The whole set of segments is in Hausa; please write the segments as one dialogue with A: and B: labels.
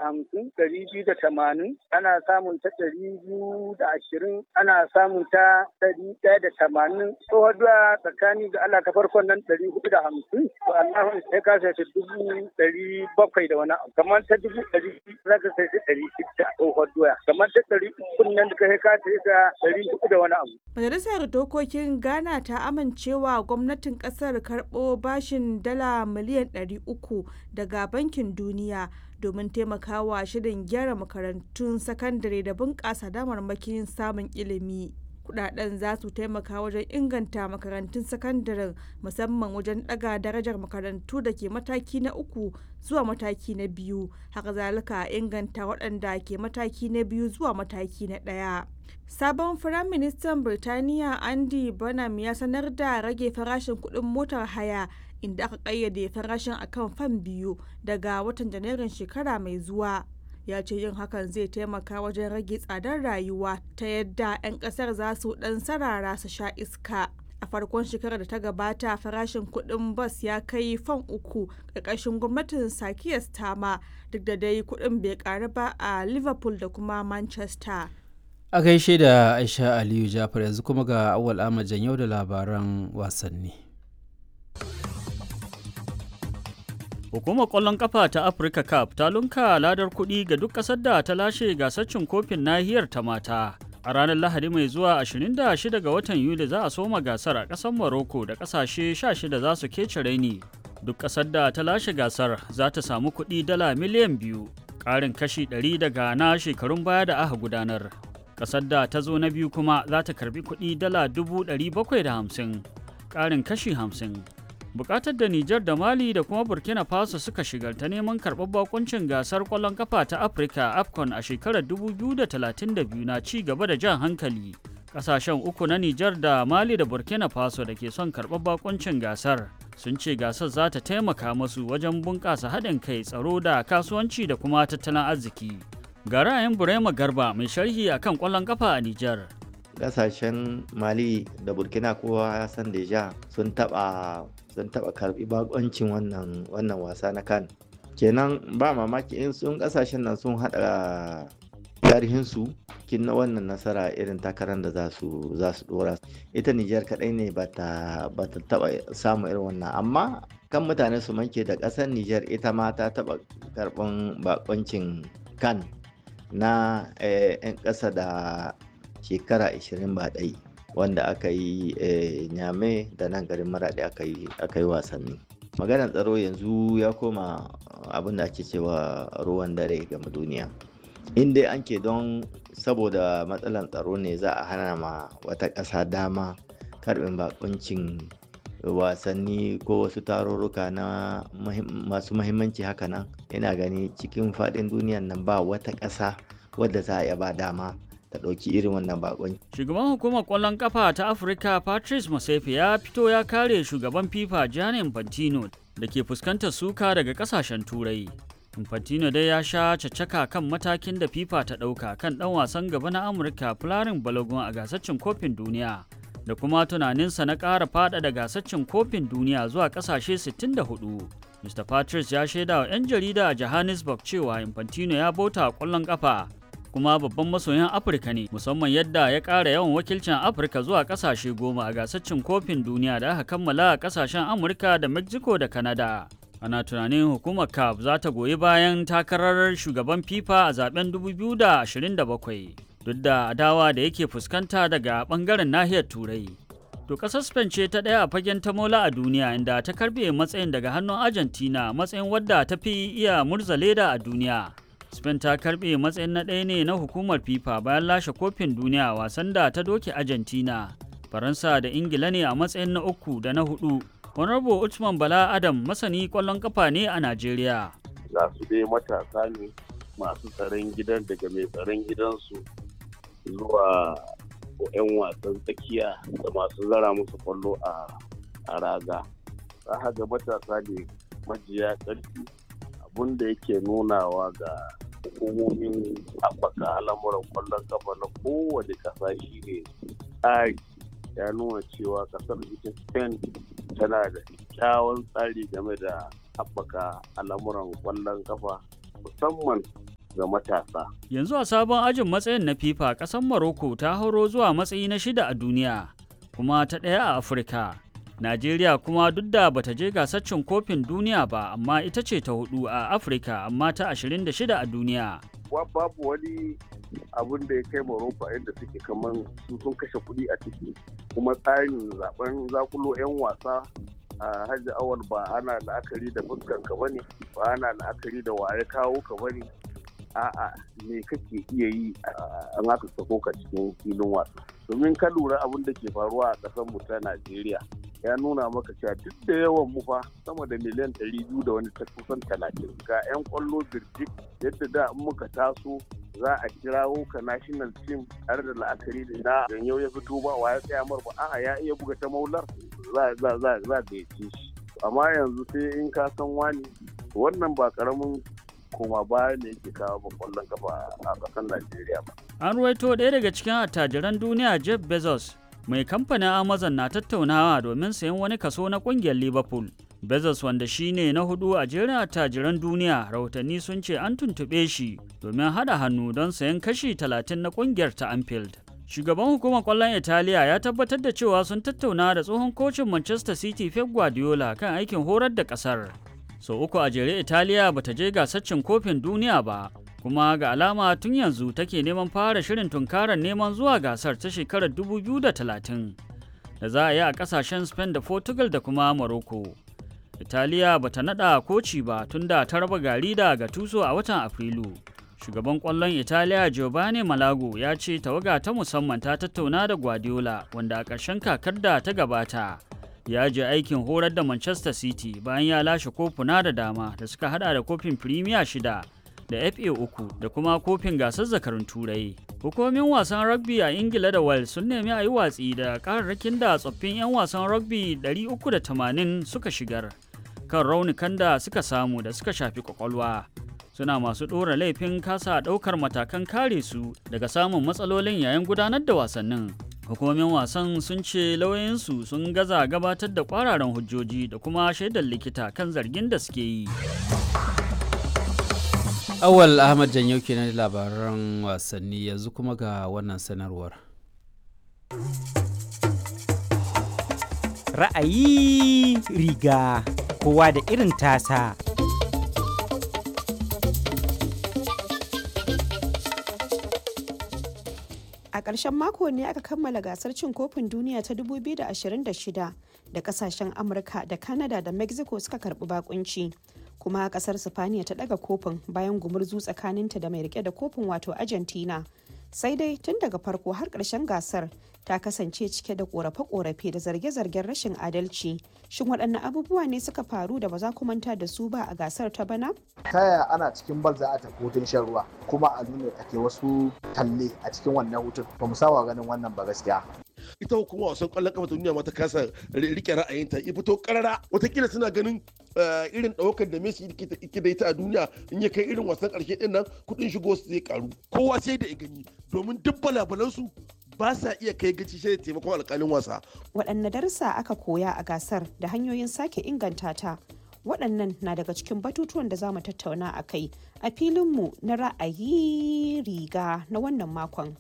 A: hamsin ɗari biyu da tamanin ana samun ta ɗari biyu da ashirin ana samun ta ɗari ɗaya da tamanin tsohon doya tsakani ga Allah ta farkon nan ɗari hudu da hamsin to Allah sai ka sai ta dubu ɗari bakwai da wani abu kamar ta dubu ɗari za ka sai ta ɗari shida tsohon doya kamar ta ɗari uku nan da ka sai ka sai ta ɗari hudu da wani abu.
B: Majalisar Dokokin Ghana ta amincewa gwamnatin kasar karɓo bashin dala miliyan 300 daga Bankin Duniya domin taimakawa shirin gyara makarantun sakandare da bunƙasa damarmakin samun ilimi. Kudaden za su taimaka wajen inganta makarantun sakandaren musamman wajen ɗaga darajar makarantu da ke mataki na uku zuwa mataki na biyu, haka zalika inganta waɗanda ke mataki na biyu zuwa mataki na ɗaya. Sabon Firaministan Birtaniya Andy Burnham ya sanar da rage farashin kuɗin motar haya inda aka ƙayyade farashin akan fan biyu daga watan Janairun shekara mai zuwa. Ya ce yin hakan zai taimaka wajen rage tsadar rayuwa ta yadda 'yan ƙasar za su ɗan sarara su sha iska. A farkon shekarar da ta gabata farashin kuɗin bas ya kai fan uku ƙarƙashin gwamnatin Sakiyar Stama duk da dai kuɗin bai ƙaru ba a Liverpool da kuma Manchester.
C: a gaishe da aisha aliyu jafar yanzu kuma ga awal ahmad yau da labaran wasanni
D: Hukumar ƙwallon ƙafa ta Africa Cup ta lunka ladar kuɗi ga duk ƙasar da ta lashe gasar cin kofin nahiyar ta mata. A ranar Lahadi mai zuwa 26 ga watan Yuli za a soma gasar a ƙasar Morocco da ƙasashe 16 za su kece raini. Duk ƙasar da ta lashe gasar za ta samu kuɗi dala miliyan biyu, ƙarin kashi 100 daga na shekarun baya da aka gudanar. Ƙasar da ta zo na biyu kuma za ta karbi kuɗi dala dubu ɗari bakwai da hamsin, ƙarin kashi hamsin. Bukatar da Nijar da Mali da kuma Burkina Faso suka shigar ta neman karɓar bakuncin gasar ƙwallon kafa ta Afirka AFCON a shekarar 2032 na ci gaba da jan hankali. Ƙasashen uku na Nijar da Mali da Burkina Faso da ke son karɓar bakuncin gasar sun ce gasar za ta taimaka masu wajen bunƙasa haɗin kai tsaro da kasuwanci da kuma tattalin arziki. Ga ra'ayin Burema Garba mai sharhi akan ƙwallon kafa a Nijar.
E: kasashen mali da burkina kowa ya san deja sun taba sun taba karbi bakoncin wannan wannan wasa na kan kenan ba mamaki in sun kasashen nan sun hada tarihinsu kin na wannan nasara irin takarar da za su za su dora ita Nijar kadai ne ba ta taba samu irin wannan amma kan mutane su manke da kasar Nijar ita ma ta taba karban bakoncin kan na 'yan ƙasa da shekara 20 ba ɗai wanda aka yi nyame da nan garin maraɗi aka yi wasanni maganar tsaro yanzu ya koma abin da ake cewa ruwan dare game duniya in dai an ke don saboda matsalar tsaro ne za a hana ma wata ƙasa dama karbin bakuncin wasanni ko wasu tarurruka na masu mahimmanci haka nan ina gani cikin faɗin duniyan nan ba wata ƙasa wadda za a iya ba dama ta ɗauki irin wannan bakon.
D: Shugaban hukumar ƙwallon ƙafa ta Afirka Patrice Motsepe ya fito ya kare shugaban FIFA Gianni Infantino da ke fuskantar suka daga ƙasashen Turai. Infantino dai ya sha caccaka kan matakin da FIFA ta ɗauka kan ɗan wasan gaba na Amurka Flarin Balogun a gasar cin kofin duniya da kuma tunaninsa na ƙara faɗaɗa gasar cin kofin duniya zuwa ƙasashe 64. Mr. Patrice ya shaida wa 'yan jarida a Johannesburg cewa Infantino ya bauta ƙwallon ƙafa kuma babban masoyin afirka ne musamman yadda ya ƙara yawan wakilcin afirka zuwa ƙasashe goma a gasar cin kofin duniya da aka kammala a ƙasashen amurka da mexico da canada ana tunanin hukumar caf za ta goyi bayan takarar shugaban fifa a zaben 2027 duk da adawa da yake fuskanta daga bangaren nahiyar turai to ƙasar spain ce ta ɗaya a fagen tamola a duniya inda ta karbe matsayin daga hannun argentina matsayin wadda ta fi iya murza leda a duniya Spain ta karbe matsayin na ɗaya ne na hukumar FIFA bayan lashe kofin duniya wasan da ta doke Argentina. Faransa da Ingila ne a matsayin na uku da na hudu. Honorable Usman Bala Adam masani ƙwallon kafa ne a Najeriya.
F: Ga su dai matasa ne masu tsaron gidan daga mai tsaron gidansu zuwa 'yan wasan tsakiya da masu zara musu kwallo a raga. Za ga matasa ne majiya ƙarfi abun da yake nunawa ga hukumomin haɓaka al'amuran kwallon kafa na kowane ƙasa shi ne tsari ya nuna cewa ƙasar ita spain tana da kyawun tsari game da haɓaka al'amuran kwallon kafa musamman ga matasa.
D: Yanzu a sabon ajin matsayin na FIFA ƙasar Morocco ta hauro zuwa matsayi na shida a duniya kuma ta ɗaya a Afirka. Najeriya kuma duk da bata je gasar cin kofin duniya ba amma ita ce ta hudu a Afirka amma ta 26 a duniya.
F: Babu wani abun da ya kai Morocco inda suke kaman su sun kashe kuɗi a ciki kuma tsarin zaben zakulo 'yan wasa a hajji awal ba ana la'akari da fuskan ka bane ba ana la'akari da waye kawo ka bane a'a me kake iya yi an haka sako ka cikin filin wasa domin ka lura abin da ke faruwa a ƙasar mu ta Najeriya ya nuna maka cewa duk da yawan mu fa sama da miliyan ɗari biyu da wani kusan talatin ga 'yan kwallo birjik yadda da in muka taso za a kirawo ka national team tare da la'akari da na ganyo ya fito ba wa ya tsaya mar ba a'a ya iya buga ta maular za za za za ga shi amma yanzu sai in ka san wani wannan ba karamin koma baya ne yake kawo ba kwallon kafa a ƙasar Najeriya ba.
D: An ruwaito ɗaya daga cikin attajiran duniya Jeff Bezos mai kamfanin Amazon na tattaunawa domin sayan wani kaso na ƙungiyar Liverpool. Bezos wanda shi ne na hudu a jerin attajiran duniya rahotanni sun ce an tuntuɓe shi domin haɗa hannu don sayan kashi 30 na ƙungiyar ta Anfield. Shugaban hukumar ƙwallon Italiya ya tabbatar da cewa sun tattauna da tsohon kocin Manchester City Pep Guardiola kan aikin horar da ƙasar. Sau so, uku a jere Italiya bata je gasar cin kofin duniya ba, kuma ga alama tun yanzu take neman fara shirin tunkarar neman zuwa gasar ta shekarar 2030 da za a yi a kasashen Spain da Portugal da kuma Morocco. Italiya bata nada koci ba tun da ta raba gari da Gattuso a watan Afrilu. Shugaban kwallon Italiya Giovanni Malago ya ce tawaga ta musamman ta tattauna da Guardiola wanda a ƙarshen kakar da ta gabata. ya je aikin horar da Manchester City bayan ya lashe kofuna da dama da suka hada da kofin Premier shida da FA uku da kuma kofin gasar zakarun turai. Hukumomin wasan rugby a Ingila da Wales sun nemi a yi watsi da kararrakin da tsoffin 'yan wasan rugby 380 suka shigar kan raunukan da suka samu da suka shafi kwakwalwa. Suna masu ɗora laifin kasa ɗaukar matakan kare su daga samun matsalolin yayin gudanar da wasannin. hukumomin wasan sun ce lauyoyinsu sun gaza gabatar da kwararan hujjoji da kuma shaidar likita kan zargin da suke yi
C: awal ahmad janyau kenan labaran wasanni yanzu kuma ga wannan sanarwar
G: ra'ayi riga kowa da irin tasa
H: a ƙarshen mako ne aka kammala gasar cin kofin duniya ta 2026 da kasashen amurka da canada da mexico suka karbi bakunci kuma kasar sifaniya ta daga kofin bayan gumurzu tsakaninta da mai rike da kofin wato argentina sai dai tun daga farko har ƙarshen gasar ta kasance cike da korafe-korafe da zarge-zargen rashin adalci shin waɗanne abubuwa ne suka faru da ba za ku manta da su ba a gasar ta bana
I: ta yaya ana cikin bal za a tafi hutun shan ruwa kuma a nuna ake wasu talle a cikin wannan hutun ba mu saba ganin wannan ba gaskiya
J: ita hukuma wasan kwallon kafa ta duniya ma ta kasa rike ra'ayinta ya fito karara watakila suna ganin irin ɗaukar da Messi yake da ita a duniya in ya kai irin wasan ƙarshe ɗin nan kuɗin shigo su zai karu kowa sai da ya gani domin duk balabalansu ba sa iya kai gaci sai da taimakon alƙalin wasa.
H: waɗanne darussa aka koya a gasar da hanyoyin sake inganta ta waɗannan na daga cikin batutuwan da za mu tattauna a kai a filinmu na ra'ayi riga na wannan makon.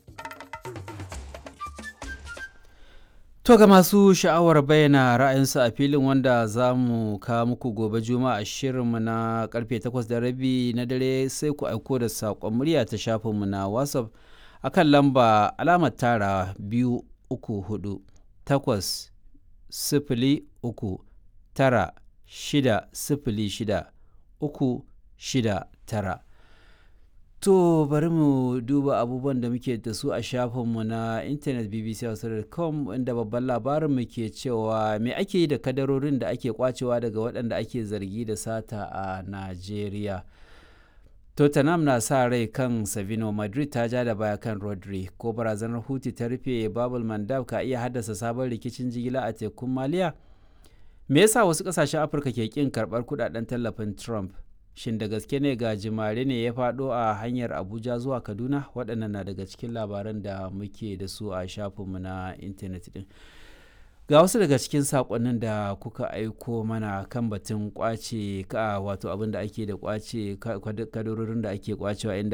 C: To ga masu sha'awar bayyana ra'ayinsu a filin wanda za mu kawo muku gobe juma'a shirinmu na karfe 8 da rabi na dare sai ku aiko da saƙon murya ta shafinmu na WhatsApp akan lamba alamar tara biyu uku hudu takwas sifili uku tara shida sifili shida uku shida tara. To bari mu duba abubuwan da muke da su a shafinmu na intanet bbc.com inda babban labarin mu ke cewa me ake yi da kadarorin da ake kwacewa daga waɗanda ake zargi da sata a Najeriya. Tottenham na sa rai kan Savino Madrid ta ja da baya kan Rodri ko barazanar Huti ta rufe Babul Mandab ka iya haddasa sabon rikicin jigila a tekun Maliya? Me yasa wasu ƙasashen Afirka ke ƙin karɓar kuɗaɗen tallafin Trump? shin da gaske ne ga jimare ne ya faɗo a hanyar abuja zuwa kaduna waɗannan na daga cikin labaran da muke da su a shafinmu na intanet ɗin ga wasu daga cikin saƙonnin da kuka aiko mana kan batun kwace ka wato abin da ake da kwace kadarorin da ake kwacewa inda